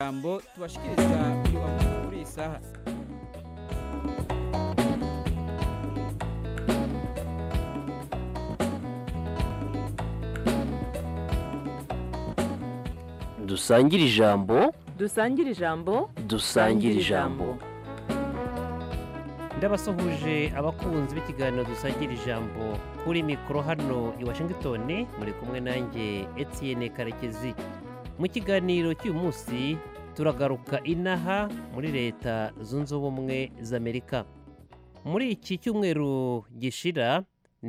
ijambo tubashikiriza uyu amakuru kuri iyi saha dusangire ijambo dusangire ijambo dusangire ijambo ndabasuhuje abakunzi b'ikiganiro dusangira ijambo kuri mikoro hano i washington muri kumwe nanjye etienne karekezi mu kiganiro cy'uyu munsi turagaruka inaha muri leta zunze ubumwe z'amerika muri iki cyumweru gishira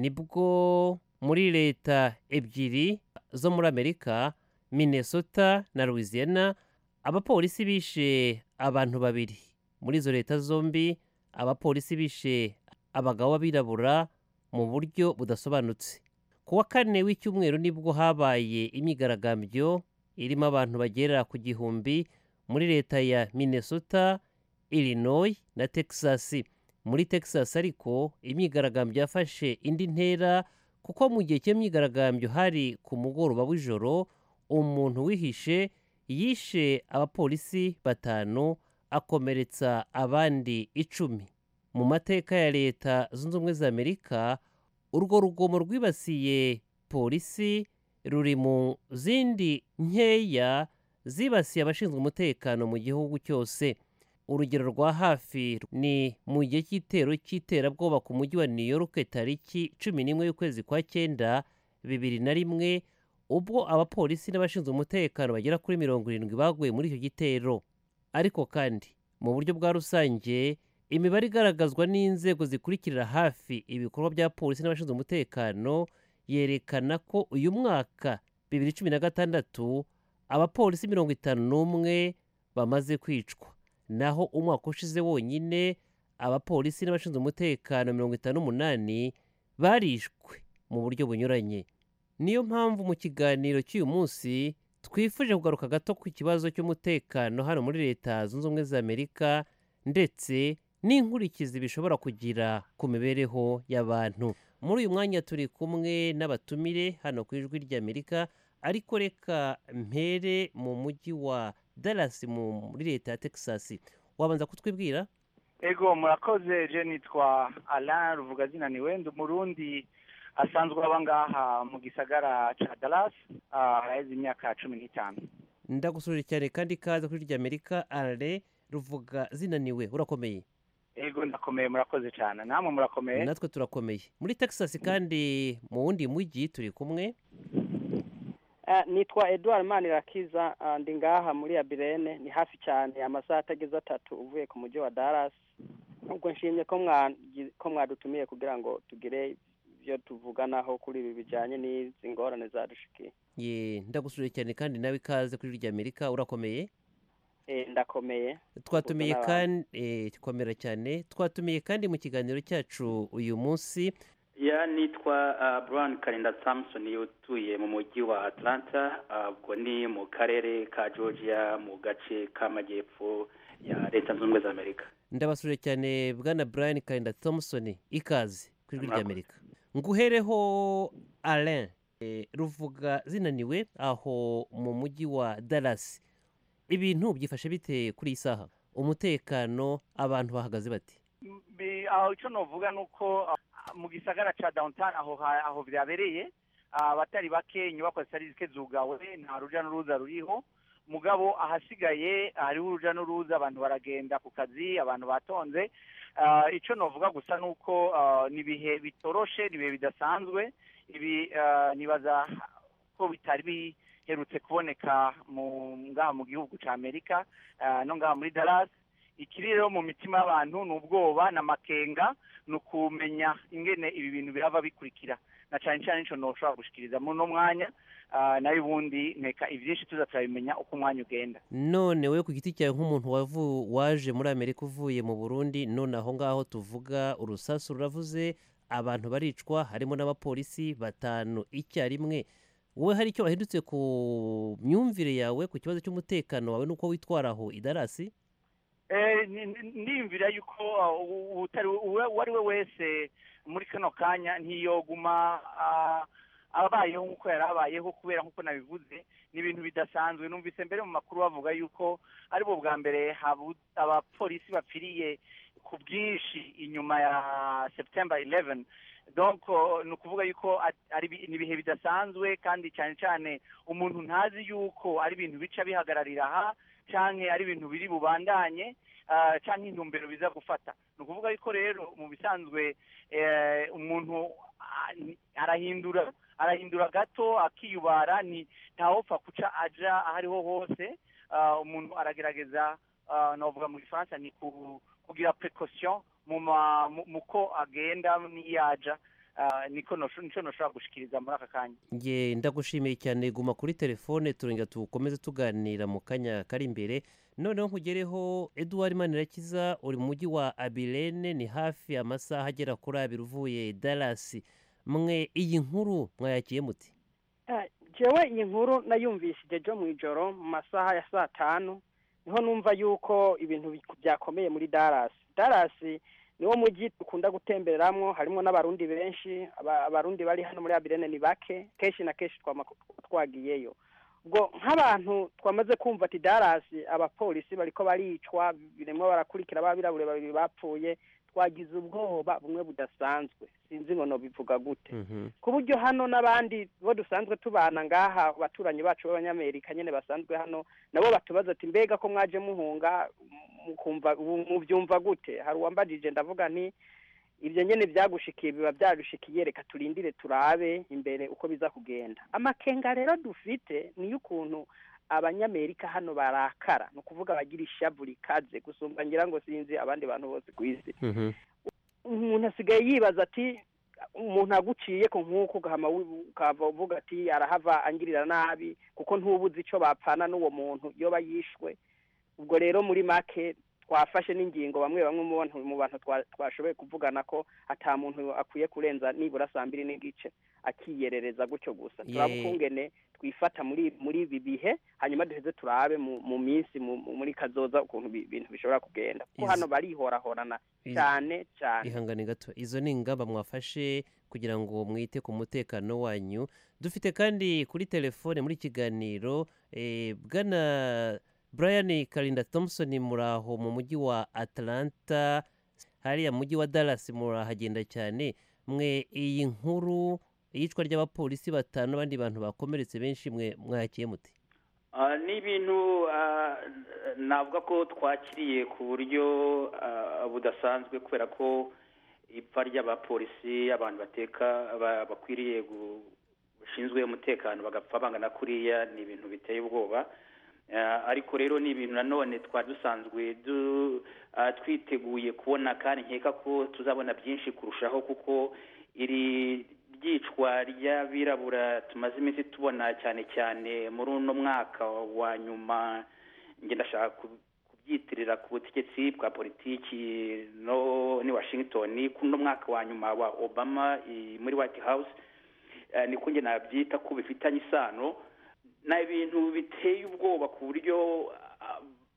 nibwo muri leta ebyiri zo muri amerika minnesota na louisiana abapolisi bishe abantu babiri muri izo leta zombi abapolisi bishe abagabo b'abirabura mu buryo budasobanutse ku wa kane w'icyumweru nibwo habaye imyigaragambyo irimo abantu bagera ku gihumbi muri leta ya minnesota illinois na texas muri texas ariko imyigaragambyo yafashe indi ntera kuko mu gihe cy'imyigaragambyo hari ku mugoroba w'ijoro umuntu wihishe yishe abapolisi batanu akomeretsa abandi icumi mu mateka ya leta zunze ubumwe za amerika urwo rugomo rwibasiye polisi ruri mu zindi nkeya zibasiye abashinzwe umutekano mu gihugu cyose urugero rwa hafi ni mu gihe cy'itero cy'iterabwoba ku mujyi wa new york tariki cumi n'imwe y'ukwezi kwa cyenda bibiri na rimwe ubwo abapolisi n'abashinzwe umutekano bagera kuri mirongo irindwi baguye muri icyo gitero ariko kandi mu buryo bwa rusange imibare igaragazwa n'inzego zikurikirira hafi ibikorwa bya polisi n'abashinzwe umutekano yerekana ko uyu mwaka bibiri cumi na gatandatu abapolisi mirongo itanu n'umwe bamaze kwicwa naho umwaka ushize wonyine abapolisi n'abashinzwe umutekano mirongo itanu n'umunani barishwe mu buryo bunyuranye niyo mpamvu mu kiganiro cy'uyu munsi twifuje kugaruka gato ku kibazo cy'umutekano hano muri leta zunze ubumwe za amerika ndetse n'inkurikizi bishobora kugira ku mibereho y'abantu muri uyu mwanya turi kumwe n'abatumire hano ku ijwi ry'amerika ariko reka mpere mu mujyi wa Dallas muri leta ya texas wabanza kutwibwira ego murakoze je nitwa alain ruvuga zinaniwe ndi umurundi asanzwe aba ngaha mu gisagara ca Dallas haraheze imyaka cumi n'itanu ndagusurira cyane kandi ikaze kuri ry'amerika ale ruvuga zinaniwe urakomeye ego ndakomeye murakoze cyane namwe murakomeye natwe turakomeye muri texas kandi mu wundi mujyi turi kumwe nitwa edouard manirakiza ndi ngaha muri abirene ni hafi cyane amasaha atageze atatu uvuye ku mujyi wa Dallas ubwo nshimye ko mwadutumiye kugira ngo tugire ibyo tuvuganaho kuri ibi bijyanye n'izi ngorane zadushikiye ye ndagusuriye cyane kandi nawe ikaze kuri ry'amerika urakomeye ndakomeye twatumiye kandi komera cyane twatumiye kandi mu kiganiro cyacu uyu munsi ya nitwa Brian karinda samusoni utuye mu mujyi wa atlanta ubwo ni mu karere ka georgia mu gace k'amajyepfo ya leta zunze ubumwe za amerika ndabasuriye cyane bwana Brian karinda samusoni ikaze ku ijwi ry'amerika nguhereho alain ruvuga zinaniwe aho mu mujyi wa Dallas ibintu byifashe bite kuri iyi saha umutekano abantu bahagaze bati aho icyo navuga ni uko mu gisagara cya downtown aho aho byabereye abatari bake inyubako zitari zike zugawe nta rujya n'uruza ruriho mugabo ahasigaye hariho urujya n'uruza abantu baragenda ku kazi abantu batonze icyo navuga gusa ni uko ni ibihe bitoroshe ni ibihe bidasanzwe ibi nibaza ko bitari biherutse kuboneka ngaha mu gihugu cya amerika no ngaha muri Dallas ikiri rero mu mitima y'abantu ni ubwoba n'amakenga ni ukumenya ingene ibi bintu birava bikurikira na cyane cyane nicyo ntushobora gushikiriza muri uno mwanya nayo ubundi nteka ibyinshi tuza turabimenya uko umwanya ugenda none we ku giti cyawe nk'umuntu waje muri amerika uvuye mu burundi none aho ngaho tuvuga urusasu ruravuze abantu baricwa harimo n'abapolisi batanu icyarimwe wowe hari icyo wahindutse ku myumvire yawe ku kibazo cy'umutekano wawe n'uko witwara aho idarasi ndiyumvira yuko uwo ari we wese muri kano kanya ntiyoguma abayeho nk'uko yari abayeho kubera nk'uko nabivuze ni ibintu bidasanzwe numvise mbere mu makuru bavuga yuko ari bo bwa mbere habu- abapolisi bapfiriye ku bwinshi inyuma ya september 11 donc uh, ni ukuvuga yuko at- ari ibi- ni ibihe bidasanzwe kandi cyane cyane umuntu ntazi yuko ari ibintu bica bihagararira aha canke ari ibintu biri bubandanye uh, canke intumbero biza gufata ni ukuvuga yuko rero mu bisanzwe eh, umuntu ah, ni- arahindura arahindura gato akiyubara ni ntawopfa kuca aja aho ariho hose Ah, umuntu aragerageza ah, novuga mu gifaransa ni ku- kugira precaution mu ma- mu- mu ko agenda n'iyaja Ah, niko nosho- nico noshobora gushikiriza muri aka kanya nge ndagushimiye cyane guma kuri telefone turongera tukomeze tuganira mu kanya kari imbere noneho nkugereho eduwari manirakiza uri mu mujyi wa abirene ni hafi amasaha agera kuri abiri uvuye darasi mwe iyi nkuru mwayakiye muti Eh, jewe iyi nkuru nayumvishije jo mu ijoro mu masaha ya saa tanu niho numva yuko ibintu bi- byakomeye muri Dallas Dallas niwo mujyi dukunda gutembereramwo harimo n'abarundi benshi aba- abarundi bari hano muri Abirene ni bake kenshi na kenshi twama twagiyeyo ubwo nk'abantu twamaze kumva ati Dallas abapolisi bariko baricwa biremwo barakurikira babirabure babiri bapfuye twagize ubwoba bumwe budasanzwe sinzi ngo nobivuga gute ku buryo hano n'abandi bo dusanzwe tubana ngaha abaturanyi bacu b'abanyamerika nyine basanzwe hano nabo batubaza ati mbega ko mwaje muhunga mukumva ubu mubyumva gute hari uwambajije ndavuga nti ibyo nyine byagushikiye biba byadushikiye reka turindire turabe imbere uko biza kugenda amakenga rero dufite niyo ukuntu abanyamerika hano barakara ni ukuvuga bagira ishavu rikaze gusumba ngira ngo sinzi abandi bantu bose ku isi umuntu asigaye yibaza ati umuntu aguciye ko nk'uko ugahama wi- ukava uvuga ati arahava angirira nabi kuko ntubuzi icyo bapfana n'uwo muntu iyo yishwe ubwo rero muri make twafashe n'ingingo bamwe bamwe mu bantu mu bantu twa- twashoboye kuvugana ko ata muntu akwiye kurenza nibura saa mbiri n'igice akiyerereza gutyo gusa turaba Ye. ukungene twifata muri muri ibi bihe hanyuma duheze turabe mu mu minsi mu- mu- muri kazoza ukuntu bi- ibintu bishobora kugenda kuko Izi- hano barihorahorana Izi- cyane cyane ihangane gato izo ni ingamba mwafashe kugira ngo mwite ku mutekano wanyu dufite kandi kuri telefone muri kiganiro eh, bwana brian karinda thompson muri aho mu mujyi wa atlanta hariya mu mujyi wa dallas murahagenda cyane mwe iyi nkuru iyicwa ry'abapolisi batanu n'abandi bantu bakomeretse benshi mwe mwakiye muti Ah, ni ibintu ah, navuga ko twakiriye ku buryo ah, budasanzwe kubera ko ipfa ry'abapolisi abantu bateka ba- bakwiriye gu- bashinzwe umutekano bagapfa bangana kuriya ni ibintu biteye ubwoba Ah, ariko rero ni ibintu nanone twari dusanzwe du- ah, twiteguye kubona kandi nkeka ko tuzabona byinshi kurushaho kuko iri ryicwa ry'abirabura tumaze iminsi tubona cyane cyane muri uno mwaka wa nyuma njye ndashaka ku- kubyitirira ku butegetsi bwa politiki no ni washington kuri uno mwaka wa nyuma wa obama i- muri white house eh, niko njye nabyita ko bifitanye isano ni ibintu biteye ubwoba ku buryo ah,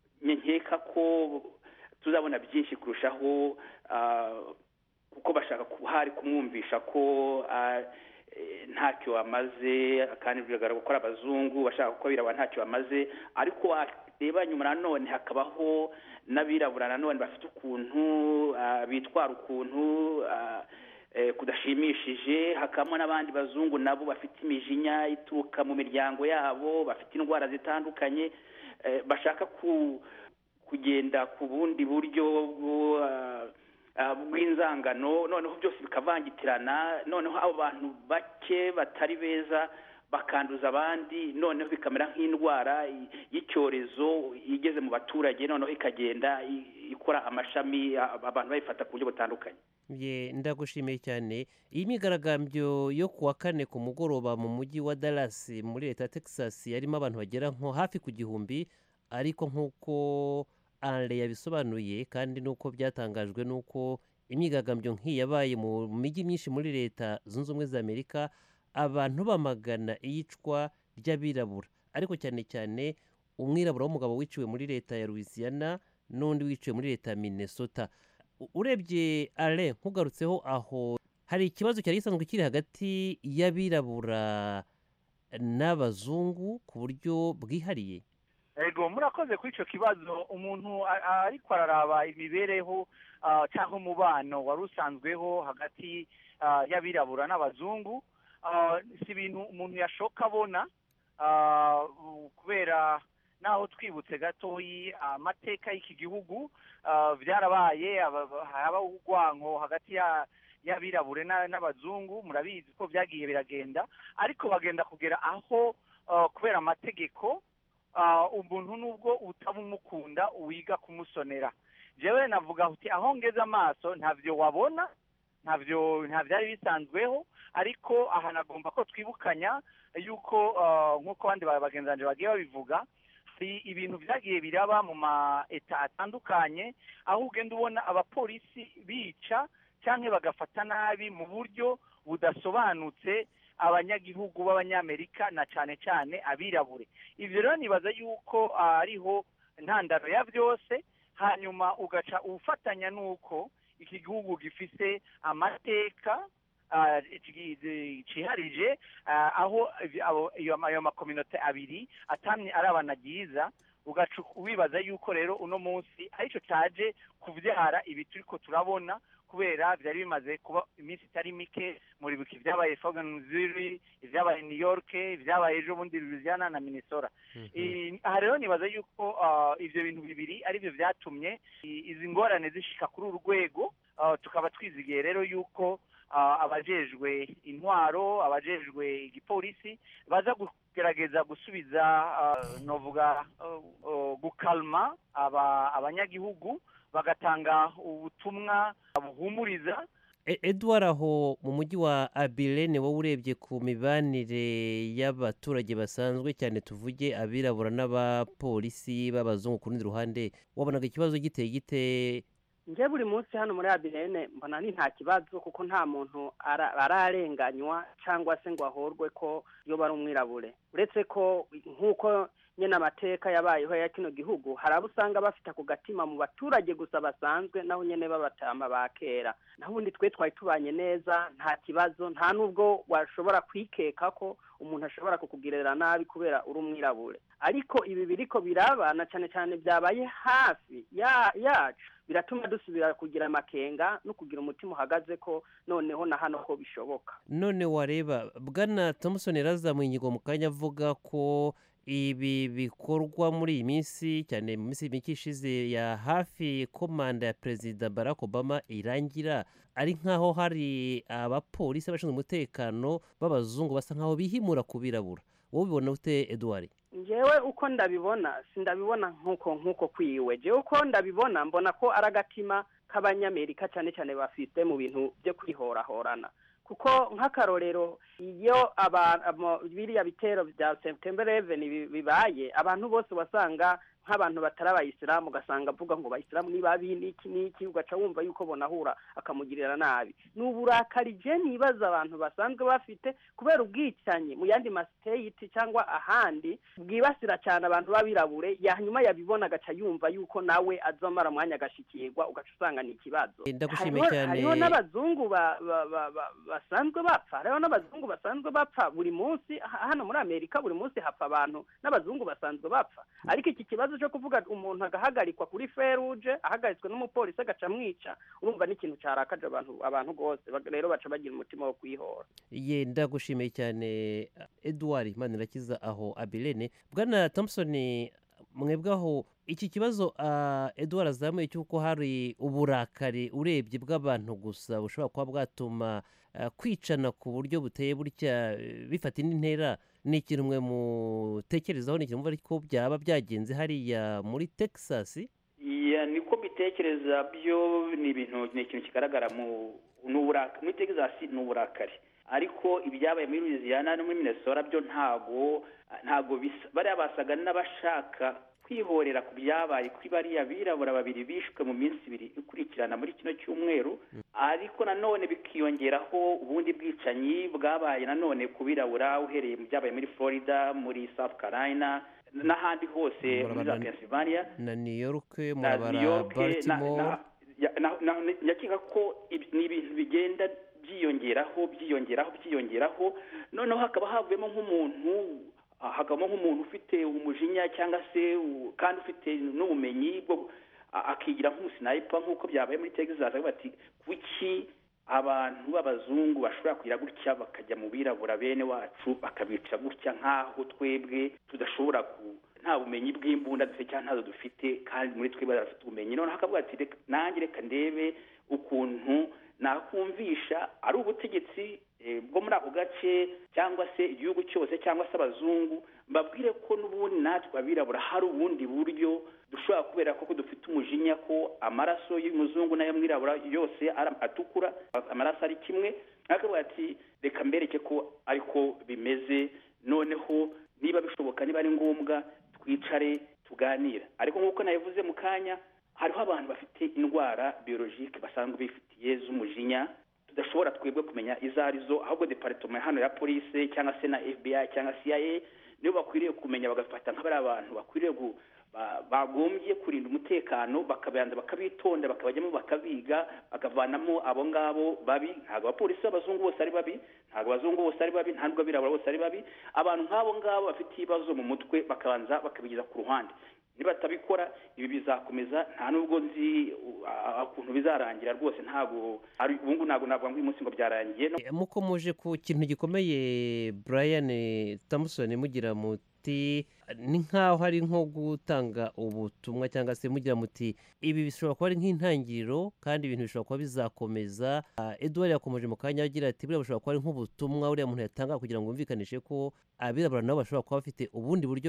nkeka ko tuzabona byinshi kurushaho ah, kuko bashaka ku- hari kumwumvisha ko ah, eh, ntacyo amaze kandi bigaragara ko ari abazungu bashaka ko abirabura ntacyo bamaze ariko wareba nyuma nanone hakabaho n'abirabura nanone bafite ukuntu ah, bitwara ukuntu ah, eh, kudashimishije hakabamo n'abandi bazungu nabo bafite imijinya ituruka mu miryango yabo bafite indwara zitandukanye eh, bashaka ku kugenda ku bundi buryo bwo ah, ah, bw'inzangano noneho byose bikavangitirana noneho abo bantu bake batari beza bakanduza abandi noneho bikamera nk'indwara y- y'icyorezo igeze mu baturage noneho ikagenda i- ikora amashami a- abantu bayifata ku buryo butandukanye ye ndagushimiye cyane iyi myigaragambyo yo ku wa kane ku mugoroba mu mujyi wa Dallas muri leta ya Texas yarimo abantu bagera nko hafi ku gihumbi ariko nk'uko Anre yabisobanuye kandi n'uko byatangajwe n'uko imyigaragambyo nk'iyi yabaye mu mijyi myinshi muri leta zunze ubumwe za Amerika abantu bamagana iyicwa ry'abirabura ariko cyane cyane umwirabura w'umugabo wiciwe muri leta ya Louisiana n'undi wiciwe muri leta ya Minnesota U- urebye ale nkugarutseho aho hari ikibazo cyari gisanzwe kiri hagati y'abirabura n'abazungu ku buryo bwihariye ego murakoze kuri icyo kibazo umuntu a- a- ariko araraba imibereho ah, cyangwa umubano wari usanzweho hagati ah, y'abirabura n'abazungu ah, si ibintu umuntu yashoka abona ah, u- kubera naho twibutse gatoyi amateka y'iki gihugu ah, byarabaye aba- haba urwanko hagati ya y'abirabure na- n'abazungu murabizi ko byagiye biragenda ariko bagenda kugera aho ah, kubera amategeko ah, umuntu nubwo utaba umukunda wiga kumusonera jewe navuga uti aho ngeze amaso ntavyo wabona ntavyo nta byari bisanzweho ariko aha nagomba ko twibukanya yuko ah, nk'uko abandi ba- bagenzi banje bagiye babivuga hari ibintu byagiye biraba mu ma eta atandukanye aho ugenda ubona abapolisi bica cyangwa bagafata nabi mu buryo budasobanutse abanyagihugu b'abanyamerika na cyane cyane abirabure ibyo rero nibaza yuko ah, ariho intandaro ya byose hanyuma ugaca ufatanya n'uko iki gihugu gifise amateka ah, ci- ciharije ah, aho ibi- abo- iyo ayo makominote abiri atamye arabana ryiza ugaca wibaza yuko rero uno munsi aricyo cyaje kubyara ibi turiko turabona kubera byari bimaze kuba iminsi itari mike muri biki ibyabaye Missouri ibyabaye New York ibyabaye ejo bundi Louisiana na Minnesota I- aha rero nibaza yuko ah, ibyo bintu bibiri ari byo byatumye i- izi ngorane zishika kuri uru rwego ah, tukaba twizigiye rero yuko ah, abajejwe intwaro abajejwe igipolisi baza kugerageza gusubiza ah, novuga ah, ah, gukalma aba- abanyagihugu bagatanga ubutumwa buhumuriza E- edward aho mu mujyi wa abilene wowe urebye ku mibanire y'abaturage basanzwe cyane tuvuge abirabura n'abapolisi b'abazungu ku rundi ruhande wabonaga ikibazo giteye gite njye buri munsi hano muri abirene mbona ni nta kibazo kuko nta muntu ara- ararenganywa cyangwa se ngo ahorwe ko iyo bari umwirabure uretse ko nk'uko nyine amateka yabayeho ya kino gihugu hari abo usanga bafite ako gatima mu baturage gusa basanzwe naho nyine babatama ba kera naho ubundi twe twari tubanye neza nta kibazo nta n'ubwo washobora kwikeka ko umuntu ashobora kukugirira nabi kubera uri umwirabure ariko ibi biriko birabana cyane cyane byabaye hafi ya yacu biratuma dusubira kugira amakenga no kugira umutima uhagaze ko noneho na hano ko bishoboka none wareba bwana thompson yarazamuye ingingo mu kanya avuga ko ibi bikorwa muri iyi minsi cyane mu minsi mike ishize ya hafi ko manda ya perezida barack obama irangira ari nk'aho hari abapolisi abashinzwe umutekano b'abazungu basa nk'aho bihimura ku birabura wowe ubibona ute edouard njyewe uko ndabibona sindabibona nk'uko nk'uko kwiwe njyewe uko ndabibona mbona ko ari agatima k'abanyamerika cyane cyane bafite mu bintu byo kwihorahorana kuko nk'akarorero iyo aba- amo- biriya bitero bya september 11 bi- bibaye abantu bose wasanga nk'abantu batari abayisilamu ugasanga avuga ngo abayisilamu ni babi n'iki n'iki ugaca wumva yuko bonahura akamugirira nabi ni uburakari je nibaza abantu basanzwe bafite kubera ubwicanyi mu yandi masiteyiti cyangwa ahandi bwibasira cyane abantu b'abirabure hanyuma yabibona agaca yumva yuko nawe azamara umwanya agashikirwa ugaca usanga ni ikibazo ndagushimiye hariho cyane hariho n'abazungu ba- ba- ba- ba- basanzwe bapfa hariho n'abazungu basanzwe bapfa buri munsi ha- hano muri amerika buri munsi hapfa abantu n'abazungu basanzwe bapfa ariko iki kibazo cyo kuvuga umuntu agahagarikwa kuri feruje ahagaritswe n'umupolisi agaca amwica urumva ni ikintu cyarakaje abantu abantu rwose Bag- rero baca bagira umutima wo kwihora ye ndagushimiye cyane edouard manirakiza aho abilene bwana thompson mwebwe aho iki kibazo ah, edouard azamuye cy'uko hari uburakari urebye bw'abantu gusa bushobora kuba bwatuma ah, kwicana ku buryo buteye butya eh, bifata indi ntera ni ikintu mwe mutekerezaho ni ikintu mwumva ariko byaba byagenze hariya muri texas Ya, niko mbitekereza byo ni ibintu ni ikintu kigaragara mu ni uburaka muri texas ni uburakari ariko ibyabaye muri louisiana no muri minnesota byo ntago ntago bisa bariya basaga n'abashaka kwihorera ku byabaye kuri bariya birabura babiri bishwe mu minsi ibiri ikurikirana muri kino cyumweru ariko nanone bikiyongeraho ubundi bwicanyi bwabaye nanone ku birabura uhereye mu byabaye muri florida muri south carolina n'ahandi hose muri za Murabana- pennsylvania na new york na murabara New York na- baltimore na- ya- na- na- nyakeka ko ibi- ni ibintu bigenda byiyongeraho byiyongeraho byiyongeraho noneho hakaba havuyemo nk'umuntu ah, hakabamo nk'umuntu ufite umujinya cyangwa se u- kandi ufite n'ubumenyi bwo a- akigira nk'umusinayipa nk'uko byabaye muri texas avuga bati kuki abantu b'abazungu bashobora kugira gutya bakajya mu birabura bene wacu bakabica gutya nk'aho twebwe tudashobora ku nta bumenyi bw'imbunda dufite cyangwa ntazo dufite kandi muri twebwe barafite ubumenyi noneho akavuga ati "Reka- nanjye reka ndebe ukuntu nakumvisha ari ubutegetsi eh, bwo muri ako gace cyangwa se igihugu cyose cyangwa se abazungu mbabwire ko n'ubundi natwe abirabura hari ubundi buryo dushobora kubera ko dufite umujinya ko amaraso y'umuzungu n'ay'umwirabura yose ara- atukura amaraso ari kimwe akavuga ati reka mbereke ko ariko bimeze noneho niba bishoboka niba ari ngombwa twicare tuganira ariko nk'uko nabivuze mu kanya hariho abantu bafite indwara biologike basanzwe bifitiye z'umujinya tudashobora twebwe kumenya izo ari zo ahubwo deparitoma hano ya polisi cyangwa se na fbi cyangwa cia nibo bakwiriye kumenya bagafata nk'abari abantu bakwiriye gu- ba- bagombye kurinda umutekano bakabanza bakabitonda bakabajyamo bakabiga bakavanamo abo ngabo babi ntabwo abapolisi b'abazungu bose ari babi ntabwo abazungu bose ari babi nta nubwo abirabura bose ari babi abantu nk'abo ngabo bafite ibibazo mu mutwe bakabanza bakabigeza ku ruhande nibatabikora ibi bizakomeza nta nubwo nzi uh, ukuntu bizarangira rwose ntabwo ari ubu ngubu ntabwo navuga ngo uyu munsi ngo byarangiye no- Eh, mukomoje ku kintu gikomeye brian tamusoni mugira muti ni nk'aho ari nko gutanga ubutumwa cyangwa se mugira muti ibi bishobora kuba ari nk'intangiriro kandi ibintu bishobora kuba bizakomeza Ah, edouard yakomeje mu kanya agira ati buriya bushobora kuba ari nk'ubutumwa uriya muntu yatanga kugira ngo yumvikanishe ko abirabura nabo bashobora kuba bafite ubundi buryo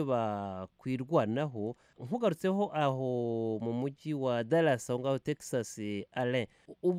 bakwirwanaho nkugarutseho aho mu mujyi wa dallas aho ngaho texas alain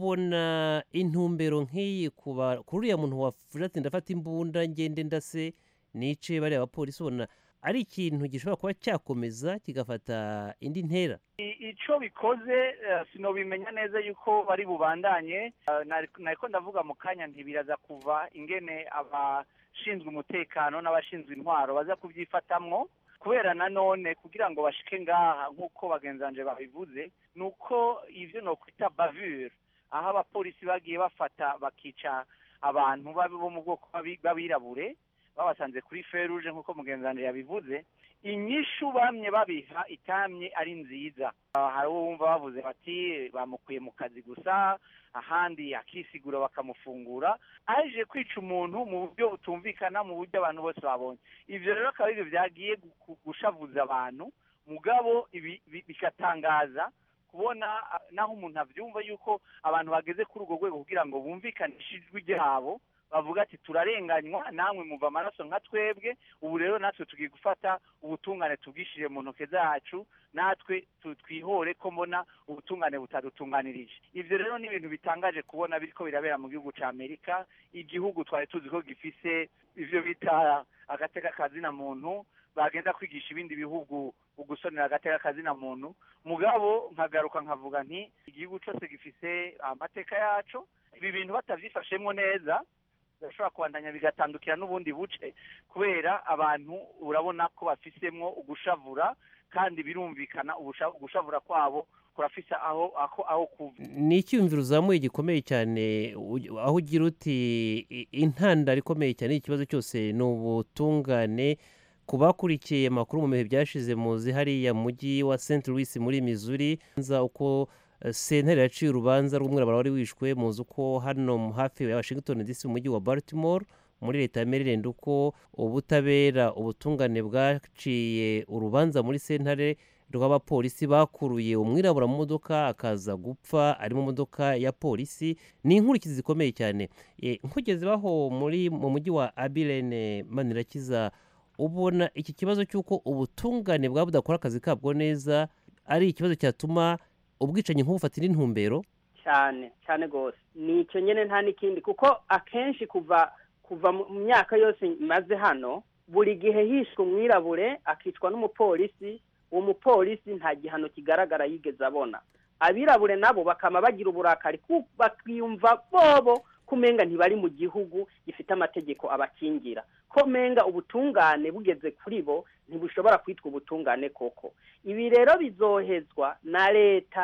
ubona intumbero nk'iyi kuba kuri uriya muntu wavuze ati ndafata imbunda ngende ndase nice bariya bapolisi ubona ari ikintu gishobora kuba cyakomeza kigafata indi ntera I- ico bikoze eh, sinobimenya neza yuko bari bubandanye Eh, nari- nariko ndavuga mu kanya ntibiraza kuva ingene abashinzwe umutekano n'abashinzwe intwaro baza kubyifatamwo kubera nanone kugira ngo bashike ngaha nk'uko bagenzi banje babivuze ni uko ivyo nokwita bavure aho abapolisi bagiye bafata bakica abantu babi- bo mu bwoko bw'abi- b'abirabure babasanze kuri feruje nk'uko mugenzi wanjye yabivuze inyishu bamye babiha itamye ari nziza Ah, hari uwo wumva bavuze bati bamukuye mu kazi gusa ahandi akisigura bakamufungura aje kwica umuntu mu buryo butumvikana mu buryo abantu bose babonye ivyo rero akaba arivyo vyagiye gu- gu- gushavuza abantu mugabo ibi bi- bikatangaza kubona ah, naho umuntu avyumva yuko abantu bageze kuri urwo rwego kugira ngo bumvikanishe ijwi ryabo bavuga ati turarenganywa namwe muva amaraso nka twebwe ubu rero natwe tugiye gufata ubutungane tubwishije mu ntoke zacu natwe tu- twihore ko mbona ubutungane butadutunganirije ivyo rero ni ibintu bitangaje kubona biriko birabera mu gihugu ca amerika igihugu twari tuzi ko gifise ivyo bita agateka kazina muntu bagenda kwigisha ibindi bihugu ugusonera agateka kazina muntu mugabo nkagaruka nkavuga nti igihugu cyose gifise amateka yaco ibi bintu batavyifashemwo neza birashobora kubandanya bigatandukira n'ubundi buce kubera abantu urabona ko bafisemwo ugushavura kandi birumvikana ubusha- ugushavura kwabo kurafise aho aho aho kuva ni icyumviro uzamuye gikomeye cyane u- aho ugira uti i- intandaro ikomeye cyane y'ikibazo cyose ni ubutungane ku bakurikiye amakuru mu bihe byashize muzi hariya mu mujyi wa st louis muri missouri nza uko eh, sentare yaciye urubanza rw'umwirabura wari wishwe muzi uko hano mu hafi ya washington dc mu mujyi wa baltimore muri leta ya maryland uko ubutabera ubutungane bwaciye urubanza muri sentare rw'abapolisi bakuruye umwirabura mu modoka akaza gupfa ari mu modoka ya polisi ni inkurikizi zikomeye cyane Eh, nkugeze baho muri mu mujyi wa abilene manirakiza ubona iki kibazo cy'uko ubutungane bwaba budakora akazi kabwo neza ari ikibazo cyatuma ubwicanyi nk'ubufata indi ntumbero cyane cyane rwose ni icyo nyine nta n'ikindi kuko akenshi kuva kuva mu mu myaka yose maze hano buri gihe hishwe umwirabure akicwa n'umupolisi uwo mupolisi nta gihano kigaragara yigeze abona abirabure nabo bakama bagira uburakari ku- bakiyumva bobo kumenga ntibari mu gihugu gifite amategeko abakingira ko menga ubutungane bugeze kuri bo ntibushobora kwitwa ubutungane koko ibi rero bizohezwa na leta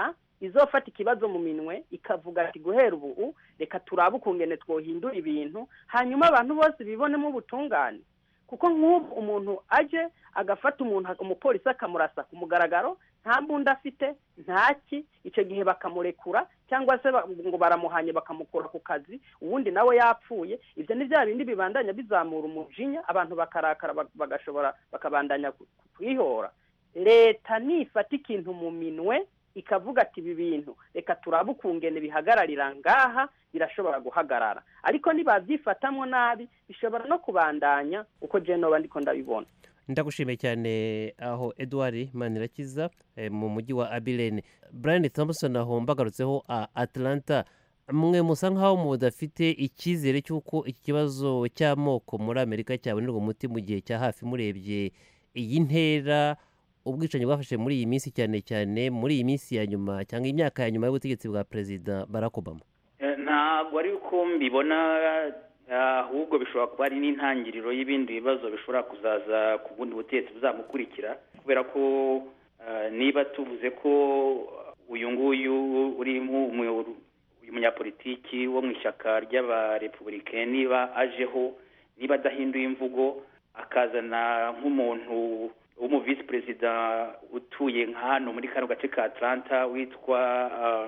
izofata ikibazo mu minwe ikavuga ati guhera ubu reka turabe ukungene twohindura ibintu hanyuma abantu bose bibonemo ubutungane kuko nk'ubu umuntu aje agafata umuntu umupolisi akamurasa ku mugaragaro nta mbunda afite ntaki icyo gihe bakamurekura cyangwa se ba- ngo baramuhanye bakamukura ku kazi ubundi nawe yapfuye ibyo ni bya bindi bibandanya bizamura umujinya abantu bakarakara bag- bagashobora bakabandanya ku- kwihora leta nifata ikintu mu minwe ikavuga ati ibi bintu reka turabe ukungene bihagararira ngaha birashobora guhagarara ariko nibabyifatamo nabi bishobora no kubandanya uko jenoba ndiko ndabibona ndagushimiye cyane aho edouard manirakiza eh, mu mujyi wa abilene brian thompson aho mbagarutseho a atlanta mwe musa nk'aho mudafite icyizere cy'uko iki kibazo cy'amoko muri amerika cyabonerwa umuti mu gihe cya hafi murebye iyi ntera ubwicanyi bwafashe muri iyi minsi cyane cyane muri iyi minsi ya nyuma cyangwa imyaka ya nyuma y'ubutegetsi bwa perezida barack obama Eh, ntabwo ari uko mbibona eh, ahubwo bishobora kuba ari n'intangiriro y'ibindi bibazo bishobora kuzaza ku bundi butegetsi buzamukurikira kubera ko eh, niba tuvuze ko uyu nguyu uri mu- mu- uyu munyapolitiki wo mu ishyaka ry'abarepublicain niba ajeho niba adahinduye imvugo akazana nk'umuntu w'umu visi perezida utuye nka hano muri kano gace ka atlanta witwa ah,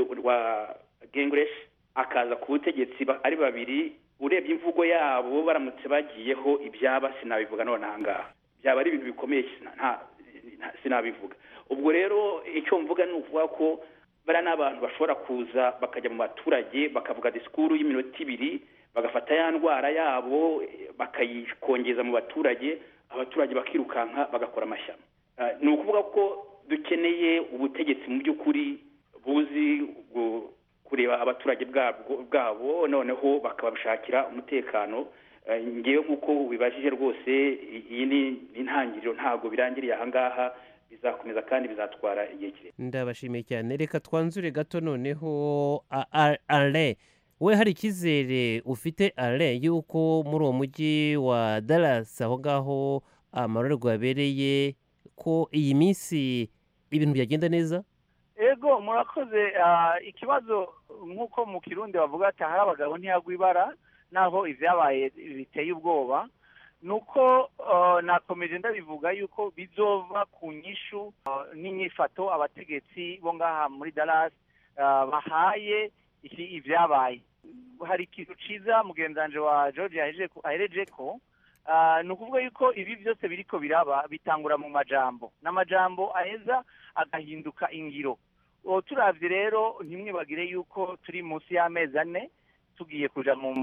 wa gengresh akaza ku butegetsi ba- ari babiri urebye imvugo yabo baramutse bagiyeho ibyaba sinabivuga none aha ngaha byaba ari ibintu bikomeye sina- nta- nta- sinabivuga ubwo rero icyo mvuga ni ukuvuga ko bariya ni abantu bashobora kuza bakajya mu baturage bakavuga disikuru y'iminota ibiri bagafata ya ndwara yabo eh, bakayikongeza mu baturage abaturage bakirukanka bagakora amashyamba Ah, ni ukuvuga ko dukeneye ubutegetsi mu by'ukuri buzi gu- kureba abaturage bwabwo bwabo noneho bakabashakira umutekano Eh, ngewe nk'uko ubibajije rwose i- iyi ni ni intangiriro ntabwo birangiriye aha ngaha bizakomeza kandi bizatwara igihe kirekire ndabashimiye cyane reka twanzure gato noneho a- a- ale we hari icyizere ufite ale y'uko muri uwo mujyi wa Dallas aho ngaho amarorerwa yabereye ko iyi minsi ibintu byagenda neza ego murakoze ah, ikibazo nk'uko mu kirundi bavuga ati ahari abagabo ntiyagwa ibara naho ibyabaye biteye ubwoba ni uko ah, nakomeje ndabivuga yuko bizova ku nyishu ah, n'inyifato abategetsi bo ngaha muri Dallas ah, bahaye iki ibyabaye hari ikintu ciza mugenzanje wa George yaheje ko- ahereje ko ah, ni ukuvuga yuko ibi byose biriko biraba bitangura mu majambo n'amajambo aheza agahinduka ingiro uwo turavye rero ntimwibagire yuko turi munsi y'amezi ane tugiye kuja mu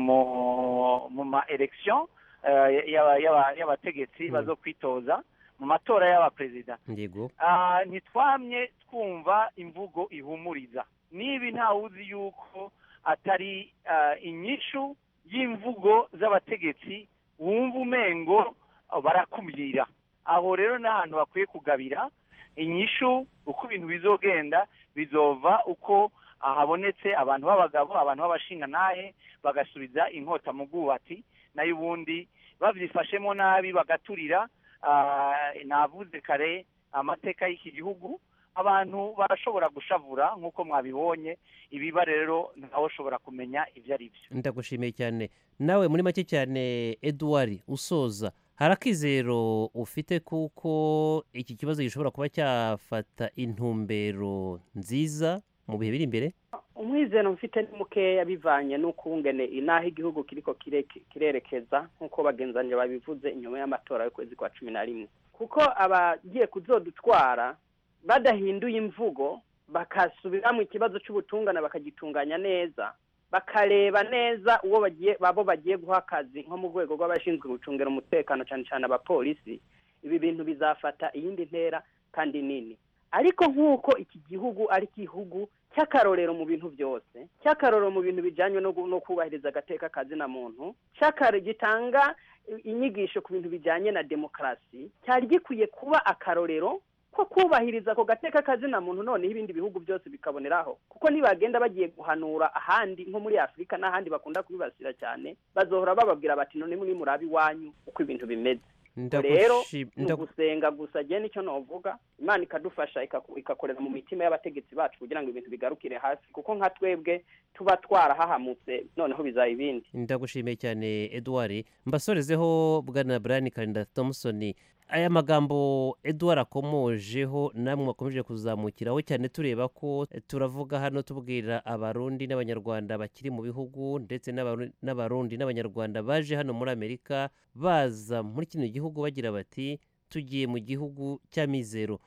mu- mu ma election eh, y'aba- y'aba- y'abategetsi Mm. bazo kwitoza mu matora y'abaperezida yego Ah, ntitwamye twumva imvugo ihumuriza nibi ntawuzi yuko atari ah, inyishu y'imvugo z'abategetsi wumva umengo ah, barakumira aho rero ni ahantu bakwiye kugabira inyishu uko ibintu bizogenda bizova uko habonetse abantu b'abagabo abantu b'abashingantahe bagasubiza inkota mu bwubati nayo ubundi babyifashemo nabi bagaturira ah, navuze kare amateka y'iki gihugu abantu barashobora gushavura nk'uko mwabibonye ibiba rero ntawe ushobora kumenya ibyo ari byo ndagushimiye cyane nawe muri make cyane eduard usoza hari akizero ufite kuko iki kibazo gishobora kuba cyafata intumbero nziza mu bihe biri imbere umwizero mfite ni mukeya bivanye n'ukungene inaha igihugu kiriko kireke- kirerekeza nk'uko bagenzanye babivuze inyuma y'amatora y'ukwezi kwa cumi na rimwe kuko abagiye kuzodutwara badahinduye imvugo bakasubiramo ikibazo cy'ubutungane bakagitunganya neza bakareba neza uwo bagiye babo bagiye guha akazi nko mu rwego rw'abashinzwe gucungira umutekano cyane cyane abapolisi ibi bintu bizafata iyindi ntera kandi nini ariko nk'uko iki gihugu ari igihugu cy'akarorero mu bintu byose cy'akarorero mu bintu bijyanye no gu- no kubahiriza agateka kazina muntu cy'akaro gitanga i- inyigisho ku bintu bijyanye na demokarasi cyari gikwiye kuba akarorero ko kubahiriza ako gateka kazina muntu noneho ibindi bihugu byose bikaboneraho kuko nibagenda bagiye guhanura ahandi nko muri afurika n'ahandi bakunda kubibasira cyane bazohora bababwira bati none muri murabe iwanyu uko ibintu bimeze rero Ndagushim- ni ndagu- ugusenga gusa je nicyo novuga imana ikadufasha ikaku- igakorera mu mitima y'abategetsi bacu kugira ngo ibintu bigarukire hasi kuko nka twebwe tuba twarahahamutse noneho bizaba ibindi ndagushimiye cyane edouard mbasorezeho bwana brian karinda thompson aya magambo edouard akomojeho namwe wakomeje kuzamukiraho cyane tureba ko eh, turavuga hano tubwira abarundi n'abanyarwanda bakiri mu bihugu ndetse n'Abaru- n'abarundi n'abanyarwanda baje hano muri amerika baza muri kino gihugu bagira bati tugiye mu gihugu cy'amizero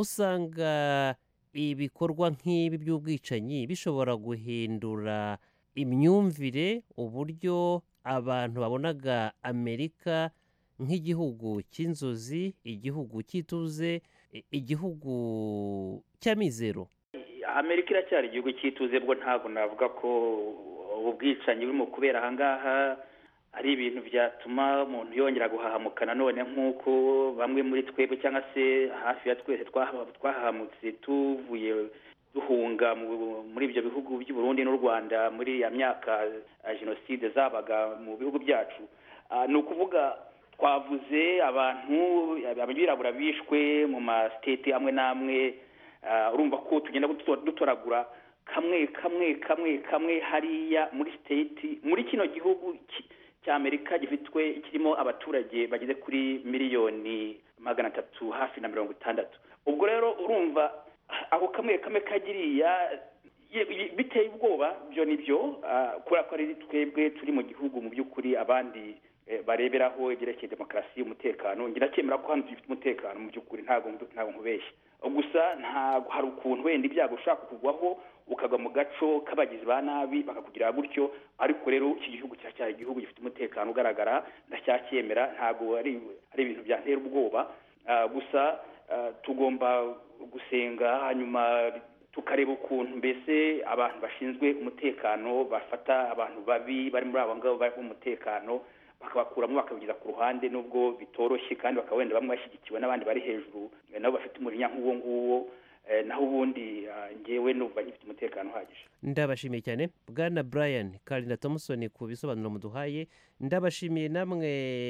musanga ibikorwa nk'ibi by'ubwicanyi bishobora guhindura imyumvire uburyo abantu babonaga amerika nk'igihugu cy'inzozi igihugu cy'ituze i- igihugu cy'amizero amerika iracyari igihugu cy'ituze bwo ntabwo navuga ko ubu bwicanyi burimo kubera aha ngaha ari ibintu byatuma umuntu yongera guhahamuka nanone nk'uko bamwe muri twebwe cyangwa se hafi ya twese twaha- twahahamutse tuvuye duhunga mu- muri ibyo bihugu by'u Burundi n'u Rwanda muri ya myaka eh, jenoside zabaga mu bihugu byacu Ah, ni ukuvuga twavuze abantu abirabura bishwe mu masiteti amwe n'amwe Ah, urumva ko tugenda duto- dutoragura kamwe kamwe kamwe kamwe hariya muri state muri kino gihugu ki- cya amerika gifitwe kirimo abaturage bageze kuri miliyoni magana atatu hafi na mirongo itandatu ubwo rero urumva ako kamwe kamwe kagiriya ye- ye- biteye ubwoba byo ni byo ah, kubera ko ari twebwe turi mu gihugu mu by'ukuri abandi eh, bareberaho ibyerekeye demokarasi umutekano ngira cyemera ko hano dufite umutekano mu by'ukuri ntabwo ntabwo nkubeshya gusa ntabwo hari ukuntu wenda ibyago ushaka kugwaho ukagwa mu gaco k'abagizi ba nabi bakakugirira gutyo ariko rero iki gihugu kiracyari igihugu gifite umutekano ugaragara ndacyacyemera ntabwo ari ari ibintu byantera ubwoba Ah, gusa ah, tugomba gusenga hanyuma tukareba ukuntu mbese abantu bashinzwe umutekano bafata abantu babi bari muri abo ngabo bari umutekano bakabakuramo bakabigeza ku ruhande nubwo bitoroshye kandi bakaba wenda bamwe bashyigikiwe n'abandi bari hejuru eh, nabo bafite umurinya nk'uwo nguwo eh, naho ubundi ah, njyewe numva ngifite umutekano uhagije ndabashimiye cyane bwana brian karinda thompson ku bisobanuro muduhaye ndabashimiye namwe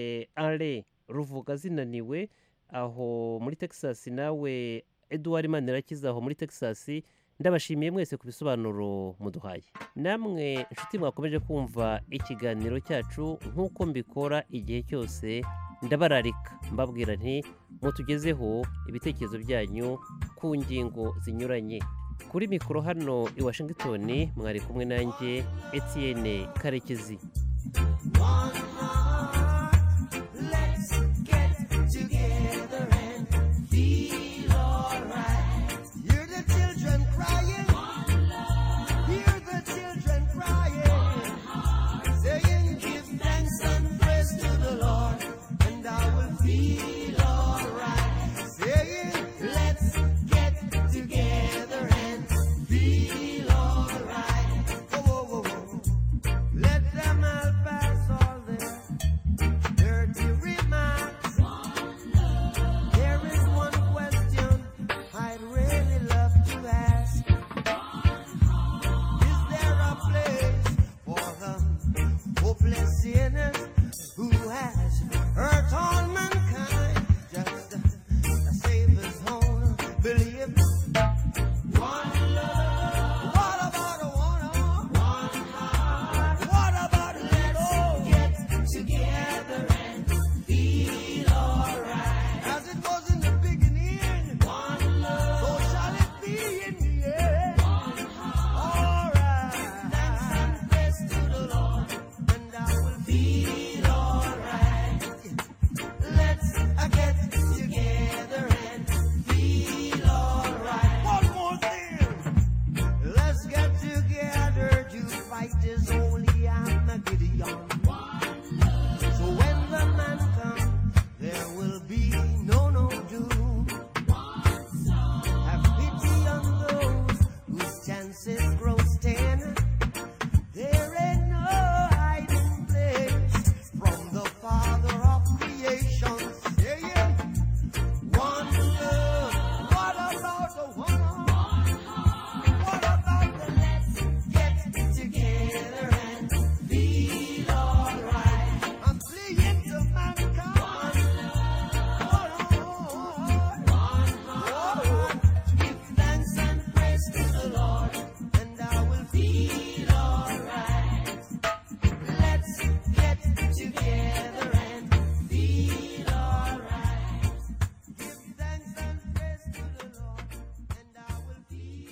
ale ruvuga zinaniwe aho muri texas nawe edouard manirakiza aho muri texas ndabashimiye mwese ku bisobanuro muduhaye namwe inshuti mwakomeje kumva ikiganiro cyacu nk'uko mbikora igihe cyose ndabararika mbabwira nti mutugezeho ibitekerezo byanyu ku ngingo zinyuranye kuri mikoro hano i washington mwari kumwe nanjye etienne karekezi One